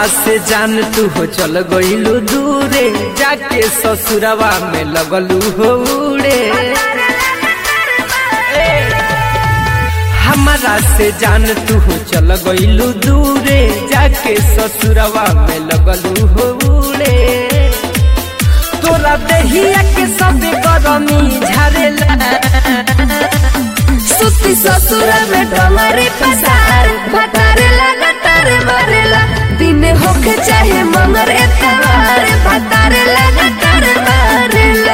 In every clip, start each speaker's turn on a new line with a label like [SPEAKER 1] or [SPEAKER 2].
[SPEAKER 1] से जान तू हो चल गईलू दूरे जाके ससुरवा में लगलू हो उड़े हमारा से जान तू हो चल गईलू दूरे जाके ससुरवा में लगलू हो उड़े तोरा देहिया के सब गरमी झारेला
[SPEAKER 2] सुती ससुर में डोंगरी पसार भतारे लगातार मारेला दिन होके चाहे मंगरे तवार भतारे लगातार मारेला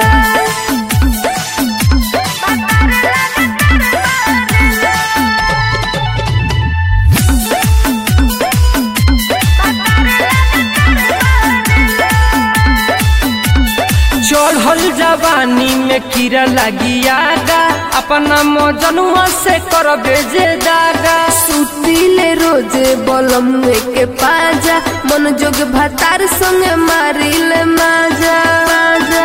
[SPEAKER 1] चढ़ल जवानी में कीड़ा लगियागा अपना मजनुआ से कर बेजे दागा
[SPEAKER 2] सुतीले रोजे बलमुए के पाजा मन जोग भतार संगे मारिले माजा माजा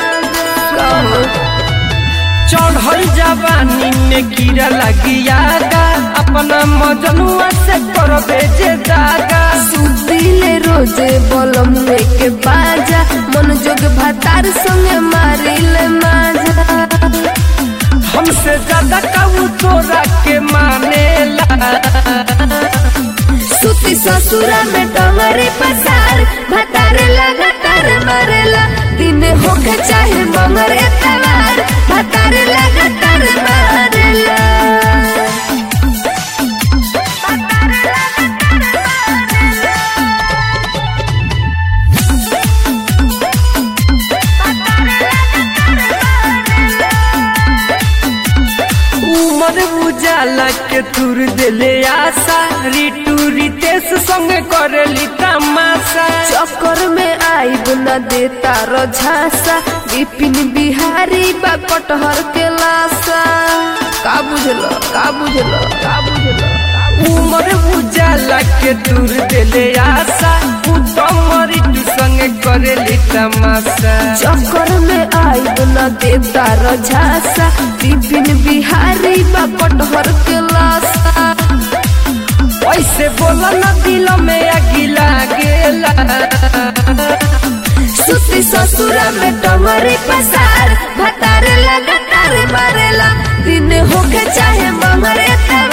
[SPEAKER 1] चढ़ल जवानी में कीड़ा लगियागा अपना मजनुआ से कर बेजे दागा
[SPEAKER 2] सुतीले रोजे बलमुए के बाजा मन जोग भतार संगे मारिले माजा
[SPEAKER 1] हमसे ज्यादा काऊ तोरा के मानेला
[SPEAKER 2] सुती ससुरा में डोंगरी पसार भतारे लगातार मारेला दिन होके चाहे मंगरे तवार भतारे लगातार मारेला
[SPEAKER 1] उमर उजाला के तुर दिले आशा रिटू रितेश संग करेली तमाशा
[SPEAKER 2] चक्कर में आईब न देता रो झांसा विपिन बिहारी बा कटहर के लाशा का बुझलो का बुझलो का बुझलो
[SPEAKER 1] उमर उजाला के दूर दिले आशा उत्तम रिटू संग करेली तमाशा
[SPEAKER 2] चक्कर में आईब न देता रो झांसा विपिन बिहारी बा कटहर के लाशा
[SPEAKER 1] ऐसे बोला न दिल में अगिला गेला
[SPEAKER 2] सुती ससुरा में डोंगरी पसार भतारे लगातार मारेला दिन होके चाहे मंगरे तवार